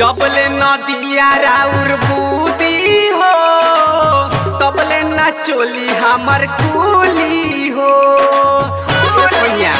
जबले नदिया राउर बूदी हो तबले ना चोली हमर कुली हो ओ सैया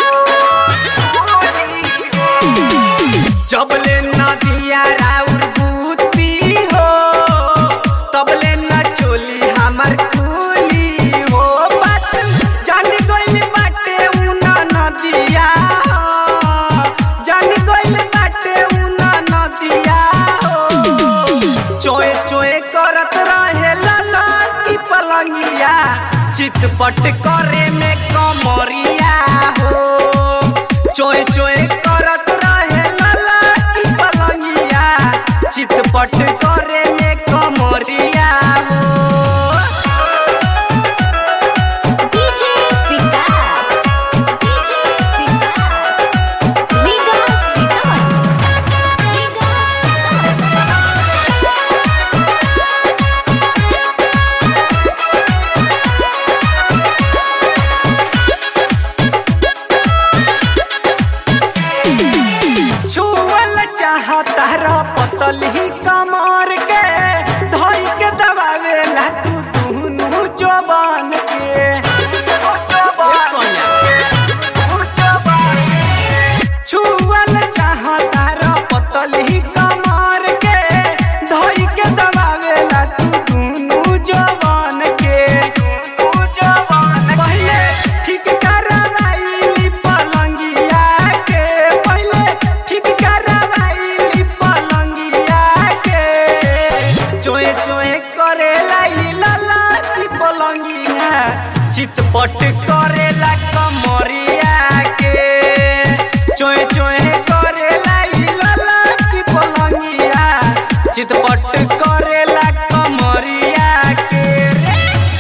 जबले नदिया राउर बूदी हो तबले ना चोली हमर कुली हो बात जान गइल बाटे उना नदिया हो जान गइल बाटे उना नदिया हो चोए चोए करत रहे लाला की पलंगिया चितपट करे में कमरिया हो चोए चोए करत रहे लाला की पलंगिया चितपट करे में कमरिया हो DJ Vikas, DJ Vikas, Liga Sitaman, Liga छुअल चाहता र पतली कमर के धोई के दबावेला तू दुनु जवान के ए सोनिया। छुअल चाहता र पतली कमर के धोई के दबावेला तू दुनु जवान के पहिले ठीक करवाइली पलंगिया के पहिले ठीक करवाइली पलंगिया के चोए चोए करेला ई लाला की पलंगिया चितपट करेला कमरिया के चोए चोए करेला ई लाला की पलंगिया चितपट करेला कमरिया के रे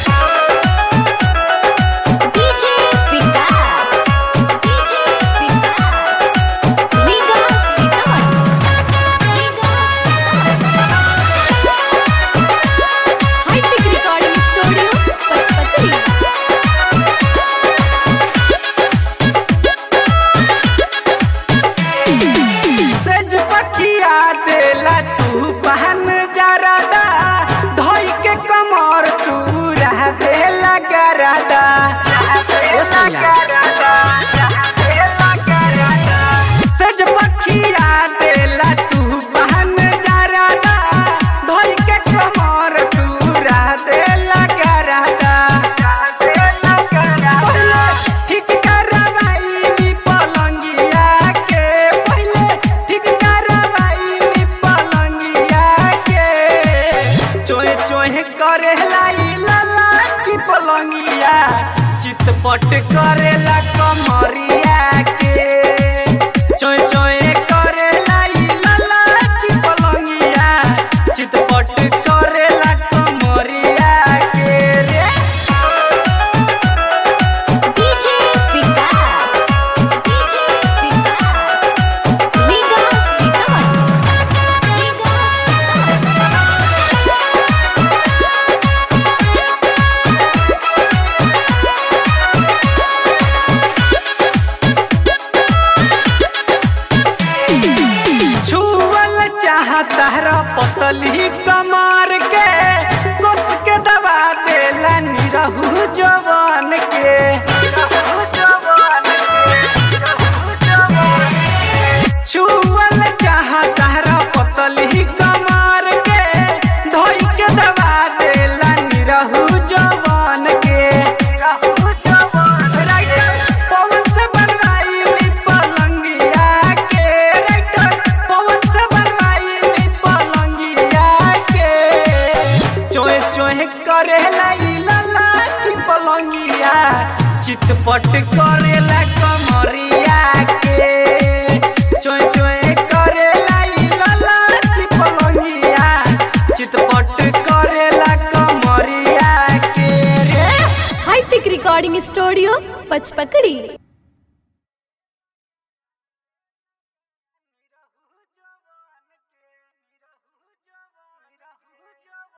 DJ Vikas, DJ Vikas, Liga Sitaman, Liga High-Tech Recording Studio, Pachpatri. सेज पखिया देला तू बहन जरादा धोई के कमर तू रह देला गरादा ओ सैया। सेज पखिया देला तू बहन जरादा धोई के कमर तू रह देला गरादा पहिले ठीक करवाइली पलंगिया के पहिले ठीक करवाइली पलंगिया के चोहे चोहे करेला ई लाला की पलंगिया चितपट करेला कमरिया के चोहे चोहे करेला ई लाला की पलंगिया चितपट करेला कमरिया के रे DJ Vikas, DJ Vikas, Liga Sitaman, Liga छुअल चाहता र पतली कमार के कस के दबा देला निरहु जवान के छुअल चाहता र पतली कमार के धोई के दबा देला निरहु जवान के राइटर पवन से बनवाइली पलंगिया के राइटर पवन से बनवाइली पलंगिया के चोहे चोहे करेला ई लाला की पलंगिया चितपट करेला कमरिया के चोहे चोहे करेला ई लाला की पलंगिया चितपट करेला कमरिया के रे High-Tech Recording Studio, Pachpakadi.